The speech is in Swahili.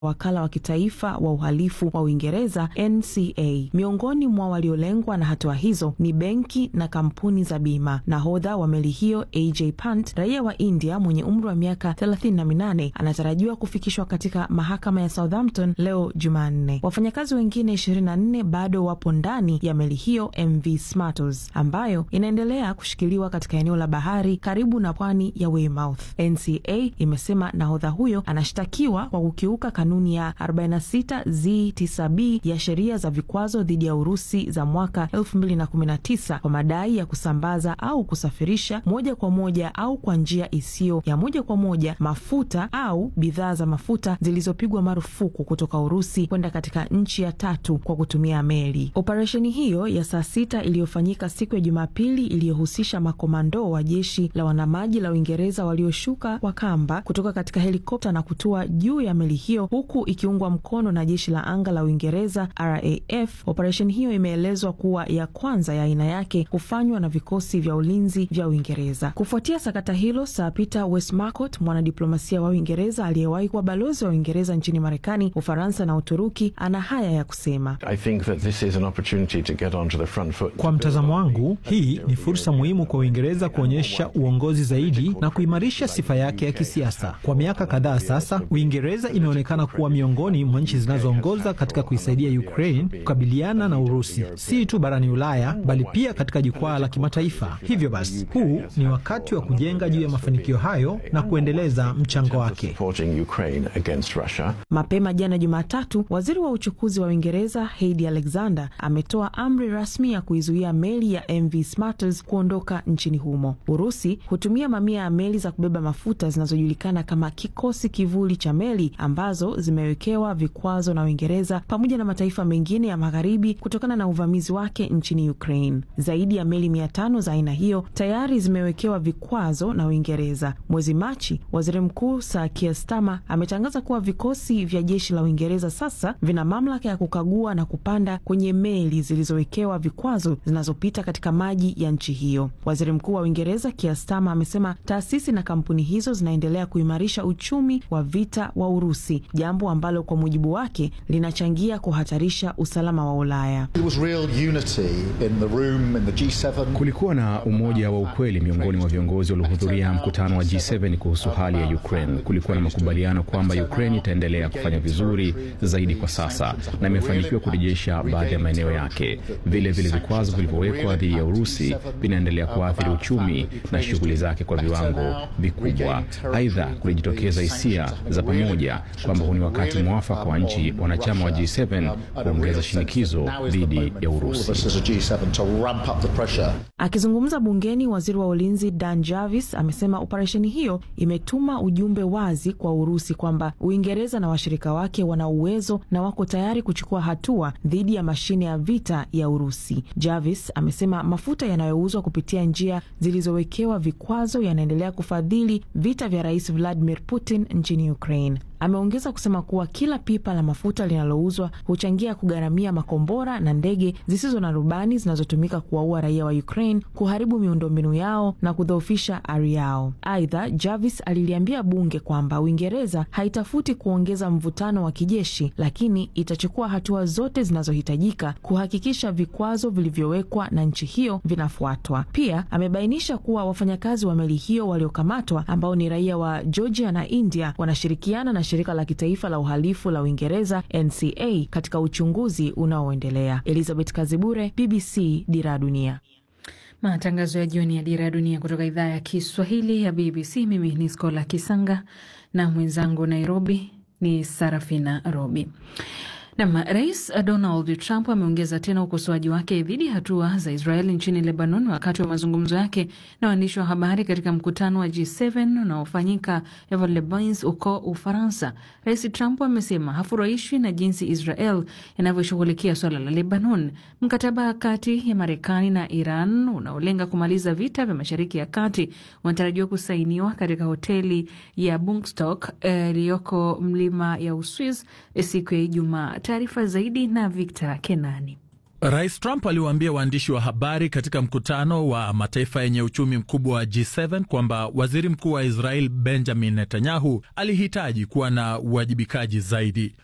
wakala wa kitaifa wa uhalifu wa Uingereza NCA. Miongoni mwa waliolengwa na hatua hizo ni benki na kampuni za bima. Nahodha wa meli hiyo AJ Pant, raia wa India mwenye umri wa miaka 38, anatarajiwa kufikishwa katika mahakama ya Southampton leo Jumanne. Wafanyakazi wengine 24 bado wapo ndani ya meli hiyo MV Smartos ambayo inaendelea kushikiliwa katika eneo la bahari karibu na pwani ya Weymouth. NCA imesema nahodha huyo anashtakiwa kwa kukiuka kanuni ya 46 Z9B ya sheria za vikwazo dhidi ya Urusi za mwaka 2019 kwa madai ya kusambaza au kusafirisha moja kwa moja au kwa njia isiyo ya moja kwa moja mafuta au bidhaa za mafuta zilizopigwa marufuku kutoka Urusi kwenda katika nchi ya tatu kwa kutumia meli. Operesheni hiyo ya saa sita iliyofanyika siku ya Jumapili iliyohusisha makomando wa jeshi la wanamaji la Uingereza walioshuka kwa kamba kutoka katika helikopta na kutua juu ya meli hiyo huku ikiungwa mkono na jeshi la anga la Uingereza RAF. Operesheni hiyo imeelezwa kuwa ya kwanza ya aina yake kufanywa na vikosi vya ulinzi vya Uingereza. Kufuatia sakata hilo, Sir Peter Westmacott, mwanadiplomasia wa Uingereza aliyewahi kuwa balozi wa Uingereza nchini Marekani, Ufaransa na Uturuki, ana haya ya kusema. Kwa mtazamo wangu, hii ni fursa muhimu kwa Uingereza kuonyesha uongozi zaidi na kuimarisha sifa yake ya kisiasa. Kwa miaka kadhaa sasa, Uingereza imeonekana kuwa miongoni mwa nchi zinazoongoza katika kuisaidia Ukraine kukabiliana na Urusi, si tu barani Ulaya bali pia katika jukwaa la kimataifa. Hivyo basi, huu ni wakati wa kujenga juu ya mafanikio hayo na kuendeleza mchango wake. Mapema jana Jumatatu, waziri wa uchukuzi wa Uingereza Heidi Alexander ametoa amri rasmi ya kuizuia meli ya MV Smarters kuondoka nchini humo. Urusi hutumia mamia ya meli za kubeba mafuta zinazojulikana kama kikosi kivuli cha meli ambazo zimewekewa vikwazo na Uingereza pamoja na mataifa mengine ya magharibi kutokana na uvamizi wake nchini Ukraine. Zaidi ya meli mia tano za aina hiyo tayari zimewekewa vikwazo na Uingereza. Mwezi Machi, waziri mkuu Sir Keir Starmer ametangaza kuwa vikosi vya jeshi la Uingereza sasa vina mamlaka ya kukagua na kupanda kwenye meli zilizowekewa vikwazo zinazopita katika maji ya nchi hiyo. Waziri mkuu wa Uingereza Keir Starmer amesema taasisi na kampuni hizo zinaendelea kuimarisha uchumi wa vita wa Urusi, jambo ambalo kwa mujibu wake linachangia kuhatarisha usalama wa Ulaya. Kulikuwa na umoja wa ukweli miongoni mwa viongozi waliohudhuria mkutano wa G7 kuhusu hali ya Ukraine. Kulikuwa na makubaliano kwamba Ukraine itaendelea kufanya vizuri zaidi kwa sasa na imefanikiwa kurejesha baadhi ya maeneo yake. Vile vile vikwazo vilivyowekwa dhidi ya Urusi vinaendelea kuathiri uchumi na shughuli zake kwa viwango vikubwa. Aidha, kulijitokeza hisia za pamoja kwamba huu ni wakati mwafaka wa nchi wanachama wa G7 kuongeza shinikizo dhidi ya Urusi. Akizungumza bungeni, waziri wa ulinzi Dan Jarvis amesema operesheni hiyo imetuma ujumbe wazi kwa Urusi kwamba Uingereza na washirika wake wana uwezo na wako tayari kuchukua hatua dhidi ya mashine ya vita ya Urusi. Jarvis amesema mafuta yanayouzwa kupitia njia zilizowekewa vikwazo yanaendelea kufadhili vita vya Rais Vladimir Putin nchini Ukraine. Ameongeza kusema kuwa kila pipa la mafuta linalouzwa huchangia kugharamia makombora na ndege zisizo na rubani zinazotumika kuwaua raia wa Ukraine, kuharibu miundombinu yao na kudhoofisha ari yao. Aidha, Jarvis aliliambia bunge kwamba Uingereza haitafuti kuongeza mvutano wa kijeshi, lakini itachukua hatua zote zinazohitajika kuhakikisha vikwazo vilivyowekwa na nchi hiyo vinafuatwa. Pia amebainisha kuwa wafanyakazi wa meli hiyo waliokamatwa ambao ni raia wa Georgia na India wanashirikiana na shirika la kitaifa la uhalifu la Uingereza NCA katika uchunguzi unaoendelea. Elizabeth Kazibure, BBC, Dira Dunia. Matangazo ya jioni ya Dira ya Dunia kutoka idhaa ya Kiswahili ya BBC. Mimi ni Skola Kisanga na mwenzangu Nairobi ni Sarafina Robi. Nam, Rais Donald Trump ameongeza tena ukosoaji wake dhidi ya hatua za Israel nchini Lebanon wakati wa mazungumzo yake na waandishi wa habari katika mkutano wa G7 unaofanyika Evelebins huko Ufaransa. Rais Trump amesema hafurahishwi na jinsi Israel inavyoshughulikia swala la Lebanon. Mkataba kati ya Marekani na Iran unaolenga kumaliza vita vya Mashariki ya Kati unatarajiwa kusainiwa katika hoteli ya Bungstock iliyoko uh, mlima ya Uswiz siku ya Ijumaa. Taarifa zaidi na Victor Kenani. Rais Trump aliwaambia waandishi wa habari katika mkutano wa mataifa yenye uchumi mkubwa wa G7 kwamba waziri mkuu wa Israel Benjamin Netanyahu alihitaji kuwa na uwajibikaji zaidi.